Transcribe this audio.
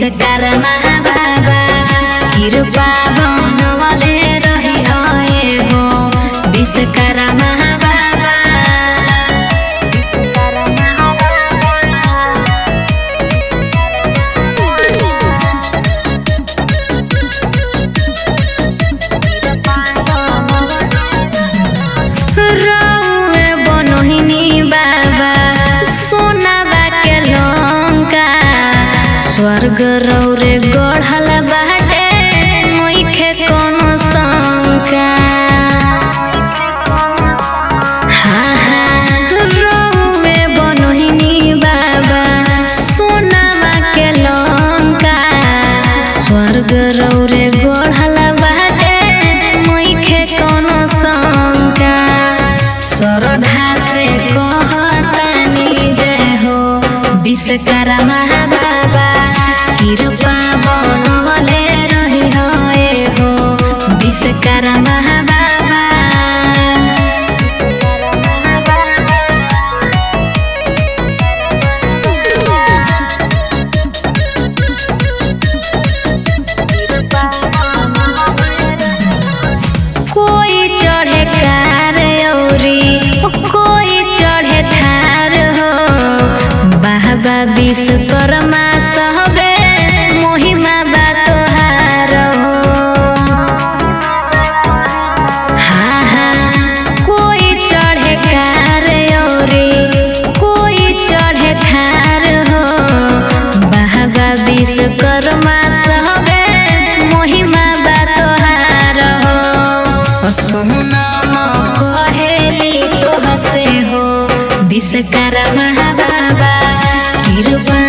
विश्वकर्मा बाबा कृपा बनवले रही हो विश्वकर्मा बाबा रौए बनहिनी बाबा सोनाबा के लंका स्वर्ग रौरे गढ़ल बाटे नइखे कोनो शंका हाँ हाँ रौए बनहिनी बाबा सोनाबा के लंका स्वर्ग रौरे गढ़ल बाटे नइखे कोनो शंका श्रद्धा से कहतानी जय हो विश्वकर्मा बाबा कृपा बनवले रही हो ए हो विश्वकर्मा बाबा कोई चढ़े कार औरी कोई चढ़े थार हो बाबा विश्वकर्मा सहबे महिमा बा तोहार हो हाँ हाँ कोई चढ़े कार औरी कोई चढ़े थार हो बाबा विश्वकर्मा सहबे महिमा बा तोहार हो सोनम कहेली तोहसे हो विश्वकर्मा बाबा कृपा